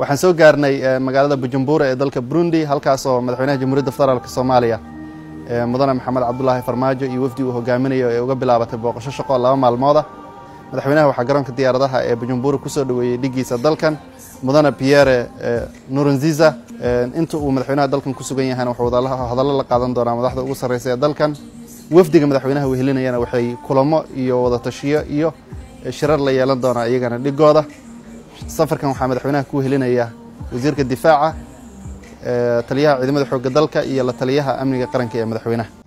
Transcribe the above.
waxaan soo gaarnay magaalada bujumbura ee dalka burundi halkaas oo madaxweynaha jamhuuriyadda federaalk soomaaliya mudane maxamed cabdulaahi farmaajo iyo wafdi uu hogaaminayo ee uga bilaabatay booqasho shaqo laba maalmooda madaxweynaha waxaa garoonka diyaaradaha ee bujumbura kusoo dhoweeyey dhigiisa dalkan mudane pierre nurunziza inta uu madaxweynaha dalkan ku sugan yahayna wuxuu hadallo la qaadan doonaa madaxda ugu sarreysa ee dalkan wafdiga madaxweynaha wehelinayana waxay kulamo iyo wadatashiyo iyo shirar la yeelan doonaa iyagana dhigooda safarkan waxaa madaxweynaha ku wehelinaya wasiirka difaaca taliyaha ciidamada xoogga dalka iyo la taliyaha amniga qaranka ee madaxweynaha